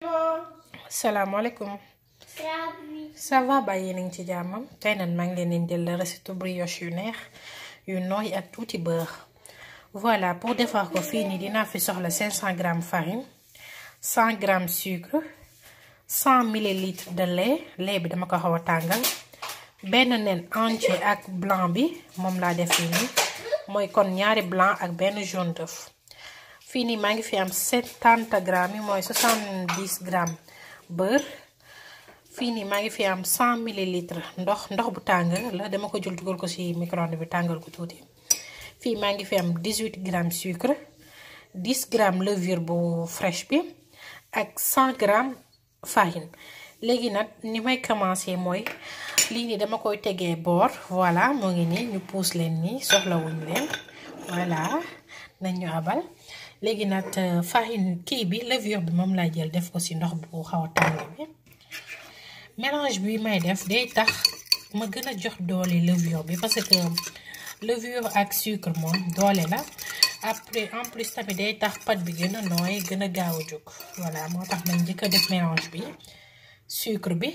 salaamaaleykum ça va ba yéen a ngi ci jàmmam tey nag maa ngi leen di indil recette brioche yu neex yu nooy ak tuuti beurre voilà pour defar ko fii nii dinaa fi soxla 500 grammes farine 100 grammes sucre 100 millilitres de lait lait bi dama ko xaw a tàngal benn nen entier ak blanc bi moom laa def fii nii mooy kon ñaari blanc ak benn jaune d'œuf fii nii maa ngi fi am 70 grammes yi mooy 70 grammes beurre fii nii maa ngi fi am 100 millilitres ndox ndox bu tàng la dama ko jël dugal ko ci micro-ondes bi tàngal ko tuuti fii maa ngi fi am 18 grammes sucre 10 grammes levure bu fraîche bi ak 100 grammes farine léegi nag ni may commencer mooy lii nii dama koy tegee boor voilà moo ngi nii ñu puus leen nii soxlawuñ leen voilà nañ ñu abal léegi nag farine kii bi levure bi moom laa jël def ko ci ndox bu xaw a tàng bi mélange bi may def day tax ma gën a jox doole levure bi parce que levure ak sucre moom doole la après en plus tamit day tax pâte bi gën a nooy gën a gaaw a jóg voilà moo tax man njëkk a def mélange bi sucre bi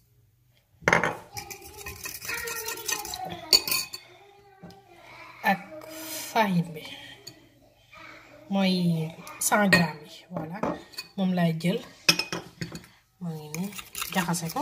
ak farine bi mooy 100 grammes yi voilà moom laay jël moo ngi nii jaxase ko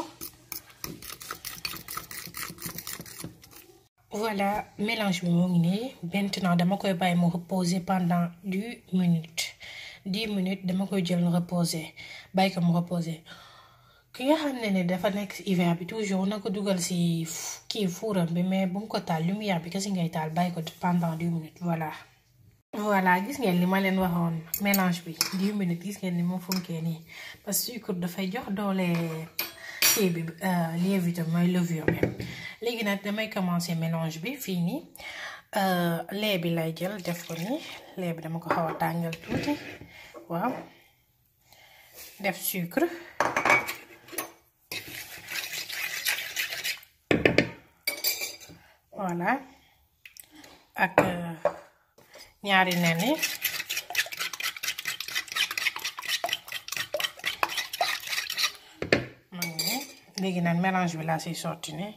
voilà mélange bi moo ngi nii maintenant dama koy bàyyi mu reposer pendant 10 minutes 10 minutes dama koy jël reposer bàyyi ko mu reposer ki nga xam ne ne dafa nekk ci hiver bi toujours na ko dugal ci kii fuuram bi mais bu mu ko taal lumière bi kese ngay taal bàyyi ko pendant 10 minutes voilà. voilà gis ngeen li ma leen waxoon mélange bi 10 minutes gis ngeen ni mu funkee nii parce que sucre dafay jox doole kii bi lievité mooy levure bi léegi nag damay commencer mélange bi fii nii lait bi lay jël def ko nii lait bi dama ko xaw a tàngal tuuti waaw def sucre voilà ak ñaari nen yi léegi nag mélange bi laa siy sotti ni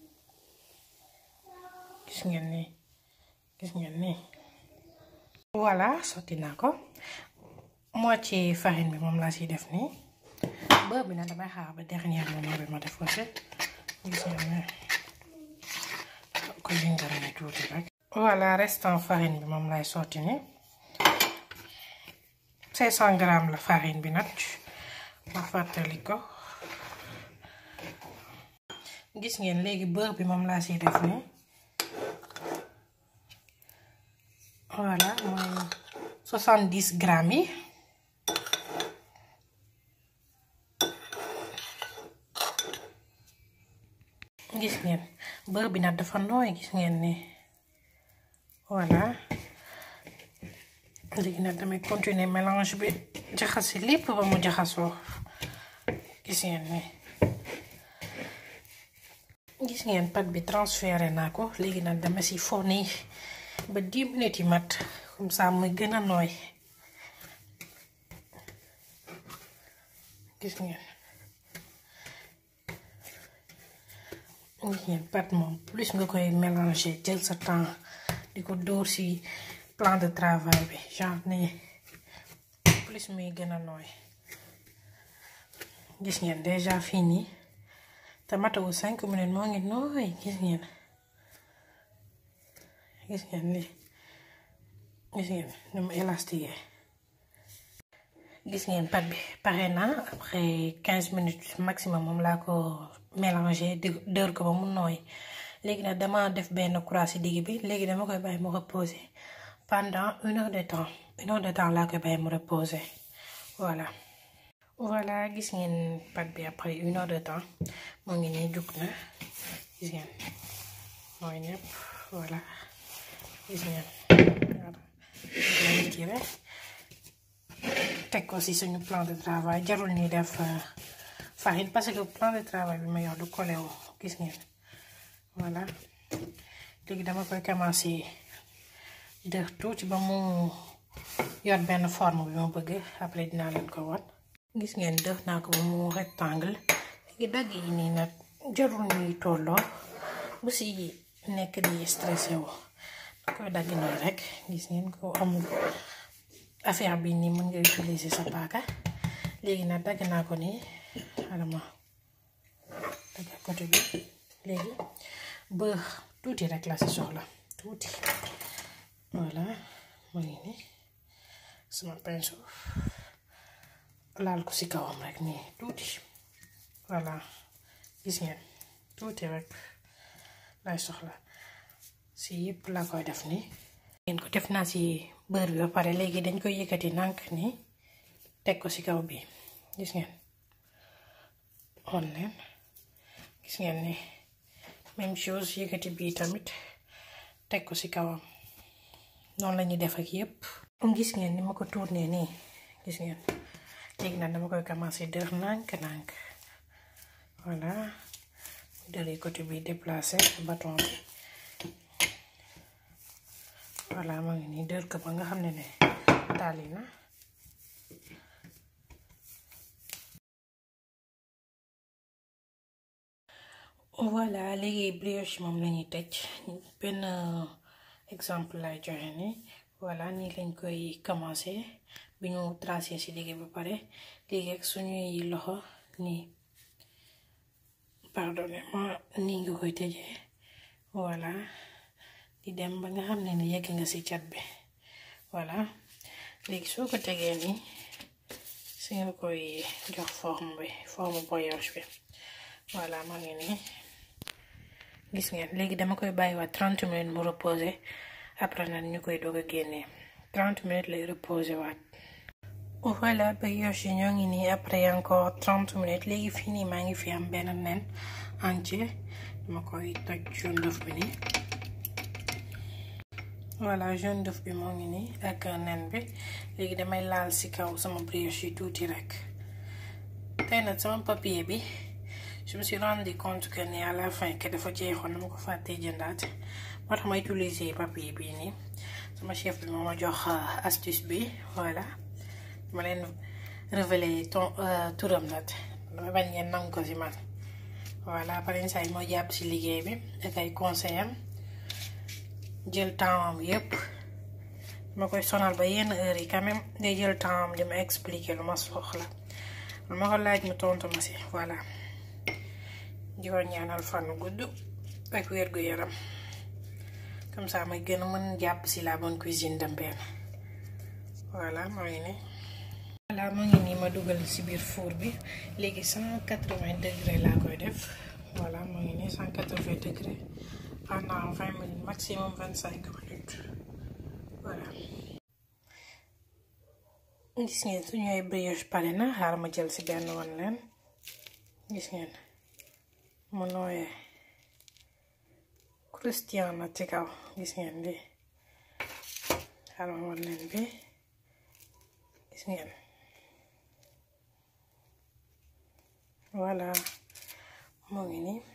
gis ngeen ni gis ngeen ni voilà sotti naa ko moitié farine bi moom laa siy def nii beurre bi nag damay xaar ba dernier moment bi ma def ko si gis ngeen ni ko yëngal ni tuuti rek voilà restant farine bi moom lay sotti ni 500 grammes la farine bi nag ma fàttali ko gis ngeen léegi beurre bi moom laa siy def nii voilà mooy 70 grammes yi gis ngeen beurre bi nag dafa nooy gis ngeen ni voilà léegi nag damay continuer mélange bi jaxase lépp ba mu jaxasoo gis ngeen ni gis ngeen pâte bi transféré naa ko léegi nag dama si fourni ba 10 minutes yi mat comme ça muy gën a nooy gis ngeen gis ngeen pâte moom plus nga koy mélanger jël sa temps di ko dóor ci plan de travail bi genre nii plus muy gën a nooy gis ngeen déjà fii nii te matawu cinq minutes moo ngi nooy gis ngeen gis ngeen li gis ngeen ni mu élastique gis ngeen pâte bi pare na après quinze minutes maximum moom laa ko mélanger di dër ko ba mu nooy léegi nag dama def benn croix ci digg bi léegi dama koy bàyyi mu reposer pendant une heure de temps une heure de temps laa koy bàyyi mu reposer voilà voilà gis ngeen pâte bi après une heure de temps moo ngi nii jug na gis ngeen mooy ñëpp voilà gis ngeen voilà teg ko ci suñu plan de travail jarul ñuy def farine parce que plan de travail bi ma yor du collé wu gis ngeen voilà léegi dama koy commencer def tuuti ba mu yor benn forme bi ma bëgg après dinaa leen ko wan gis ngeen def naa ko ba mu rectangle léegi dagg yi nii nag jarul ñuy tolloo bu si nekk di stressé wu da koy dagg nii rek gis ngeen ko amul affaire bi nii mën nga utiliser sa paaka léegi nag dagg naa ko nii xarama dagg côté bi léegi beurre tuuti rek la si soxla tuuti voilà mu ngi nii sama pinceau laal ko si kawam rek nii tuuti voilà gis ngeen tuuti rek lay soxla si yëpp la koy def nii ngeen ko def naa si beurre bi ba pare léegi dañ koy yëkkati nànk nii teg ko si kaw bi gis ngeen on leen gis ngeen ni même chose yëkkati bii tamit teg ko ci kawam noonu la ñuy def ak yépp gis ngeen ni ma ko tourné nii gis ngeen léegi nag dama koy commencer dër nànk nànk voilà dëri côté bi déplacé bâton bi voilà ma ngi nii dër ko ba nga xam ne ne taali na voilà léegi brioche moom lañuy tëj benn exemple lay joxe ni voilà nii lañ koy commencer bi ñu tracé ci digg ba pare léegi ak suñuy loxo nii pardonnez-moi nii nga koy tëjee voilà di dem ba nga xam ne ne yegg nga ci cat bi voilà léegi soo ko tegee nii si nga koy jox forme bi forme brioche bi voilà maa ngi nii gis ngeen léegi dama koy bàyyiwaat 30 minutes mu reposer après nag ñu koy doog a génnee 30 minutes lay reposer waat. voilà brioche yi ñoo ngi nii après encore 30 minutes léegi fii nii maa ngi fi am benn nen entier dama koy toj jaune d'œuf bi nii. voilà jaune d'œuf bi moo ngi nii ak nen bi léegi damay laal ci kaw sama brioche yi tuuti rek tey nag sama papier bi. je me suis rendu compte que ni à la fin que dafa jeexoon dama ko fàttee jëndaat moo tax ma utiliser papier bii nii sama chef bi moo ma jox astuce bi voilà ma leen révéler ton turam nag dama bañ ngeen nangu ko si man voilà pare saa yi moo jàpp si liggéey bi ak ay conseil am jël temps am yépp ma koy sonal ba yenn heure yi quand même day jël temps am di ma expliquer lu ma soxla lu ma ko laaj mu tontu ma si voilà di ko ñaanal fan gudd ak wér gu yaram comme ça may gën a mën jàpp si la bonne cuisine de Mbène voilà moo ngi nii voilà moo ngi nii ma dugal si biir four bi léegi cent quatre-vingts degré laa koy def voilà moo ngi nii cent quatre-vingts degré pendant vingt minutes maximum vingt cinq minutes voilà gis ngeen suñu ay brioche pare na xaaral ma jël si benn wan leen gis ngeen mu nooyee christian na ci kaw gis ngeen bi xaaral ma wan leen bi gis ngeen voilà moo ngi nii